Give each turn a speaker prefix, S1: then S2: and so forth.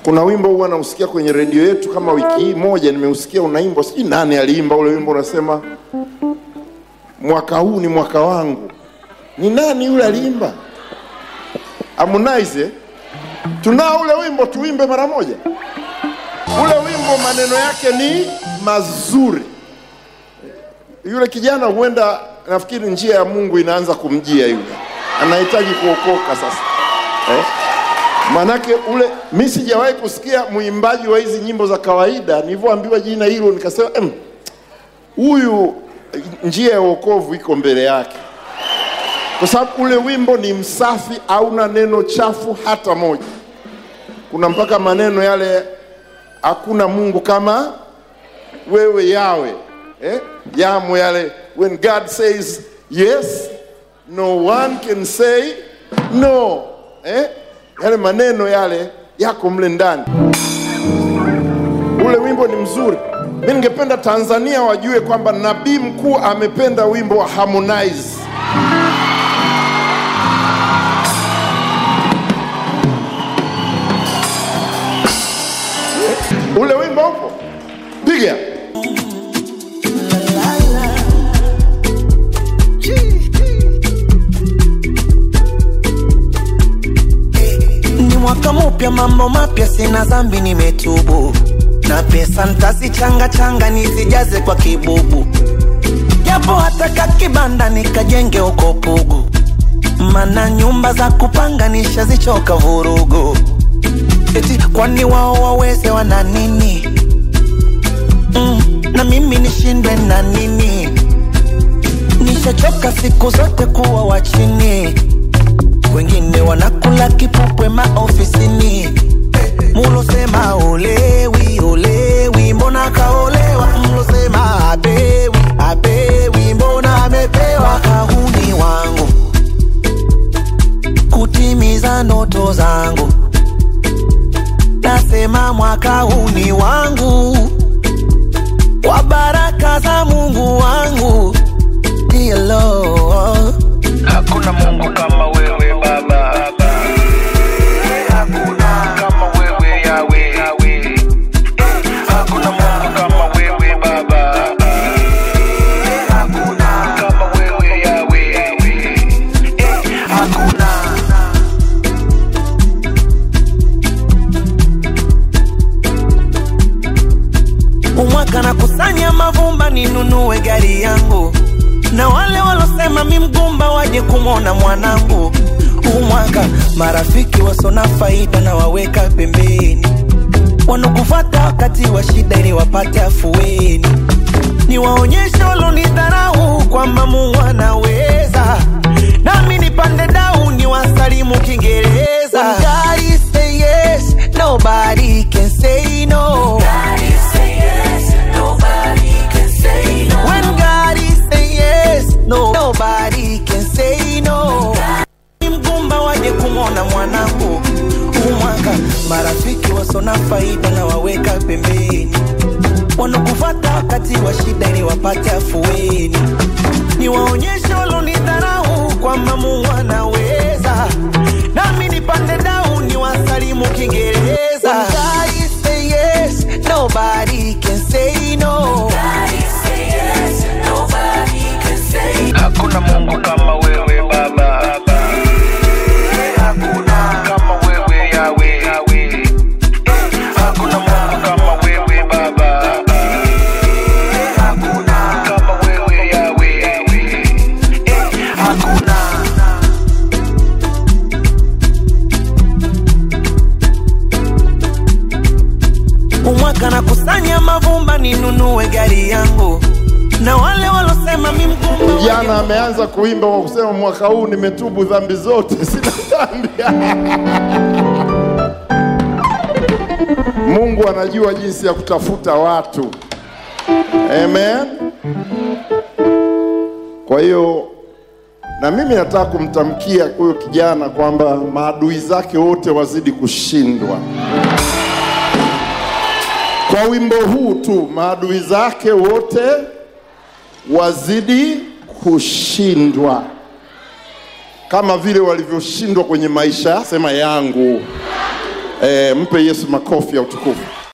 S1: Kuna wimbo huwa nausikia kwenye redio yetu, kama wiki hii moja nimeusikia unaimbwa, sijui nani aliimba ule wimbo, unasema mwaka huu ni mwaka wangu. Ni nani yule aliimba? Harmonize. eh? Tunao ule wimbo, tuimbe mara moja. Ule wimbo maneno yake ni mazuri. Yule kijana huenda, nafikiri njia ya Mungu inaanza kumjia yule, anahitaji kuokoka sasa eh? Manake ule mi sijawahi kusikia mwimbaji wa hizi nyimbo za kawaida, nilivyoambiwa jina hilo nikasema "Em, huyu njia ya wokovu iko mbele yake, kwa sababu ule wimbo ni msafi, hauna neno chafu hata moja. Kuna mpaka maneno yale, hakuna Mungu kama wewe yawe eh? yamo yale, when God says yes no one can say no eh? yale maneno yale yako mle ndani. Ule wimbo ni mzuri. Mi ningependa Tanzania wajue kwamba nabii mkuu amependa wimbo wa Harmonize. Ule wimbo upo, piga
S2: Ni mwaka mpya, mambo mapya, sina dhambi, nimetubu na pesa ntazichanga changa nizijaze kwa kibubu, japo hata kakibanda nikajenge uko Pugu, mana nyumba za kupanga nishazichoka vurugu. Eti kwani wao waweze wana nini? Mm, na mimi nishindwe na nini? Nishachoka siku zote kuwa wa chini wengine wanakula kipupwe maofisini. Mulosema olewi olewi, mbona kaolewa? Mlosema apewi apewi, mbona amepewa? Kahuni wangu kutimiza ndoto zangu, nasema mwaka huu ni wangu, kwa baraka za Mungu wangu. Dear Lord.
S3: Hakuna Mungu kama wewe Baba, hakuna kama wewe Yawe, hakuna Mungu kama wewe Baba, hakuna kama wewe Yawe, hakuna
S2: umwaka na kusanya mavumba ninunue gari yangu, na wale walosema mi mgumba waje kumwona mwanangu. Umwaka marafiki wasona faida na waweka pembeni, wanokufata wakati wa shida ili wapate afueni. Niwaonyeshe walonidharau kwamba Mungu anaweza, nami nipande dau niwasalimu Kiingereza. When God say yes, nobody can say no. When God say yes, no, nobody can say no. Ni mgumba waje kumwona mwanangu umwaka, marafiki wasona faida na waweka pembeni, wanokufata wakati wa shida ili wapate afueni. Niwaonyeshe walonidharau kwamba Mungu anaweza, nami nipande dau niwasalimu Kiingereza. When God say yes, nobody can say no.
S3: hakuna Mungu kama wewe Baba, hakuna kama wewe Yawe, hakuna Mungu kama wewe Baba, hakuna kama wewe Yawe, hakuna
S2: umwaka na kusanya mavumba ninunue gari yangu, na wale walosema mi mgumba
S1: Jana ameanza kuimba kwa kusema mwaka huu nimetubu dhambi zote, sina dhambi. Mungu anajua jinsi ya kutafuta watu. Amen. Kwa hiyo na mimi nataka kumtamkia huyo kijana kwamba maadui zake wote wazidi kushindwa. Kwa wimbo huu tu, maadui zake wote wazidi kushindwa kama vile walivyoshindwa kwenye maisha sema yangu. E, mpe Yesu makofi ya utukufu.